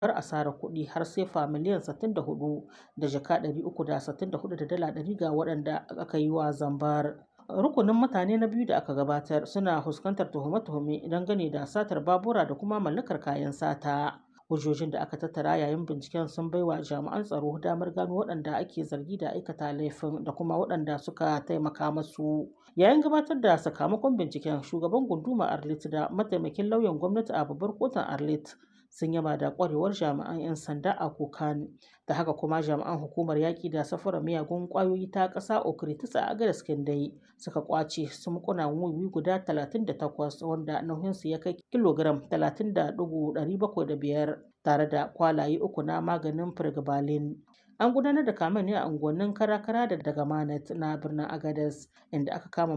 har asarar kuɗi har sefa miliyan 64 da jaka 364 da dala 100 ga waɗanda aka yi wa zambar. Rukunin mutane na biyu da aka gabatar suna fuskantar tuhume-tuhume dangane da satar babura da kuma mallakar kayan sata. Hujjojin da aka tattara yayin binciken sun baiwa jami'an tsaro damar gano waɗanda ake zargi da aikata laifin da kuma waɗanda suka taimaka masu. Yayin gabatar da sakamakon binciken shugaban gundumar Arlit da mataimakin lauyan gwamnati a babbar kotun Arlit sun yaba da kwarewar jami'an 'yan sanda a Kokan. Da haka kuma jami'an hukumar yaƙi da safarar miyagun ƙwayoyi ta ƙasa Okritis a Agadas Kindai suka kwace sumkunan wiwi guda 38 wanda nauyinsu ya kai kilogiram 30.705 tare da kwalaye uku na maganin firgibalin. An gudanar da kamen ne a unguwannin Karakara da Dagamanet na birnin Agadas inda aka kama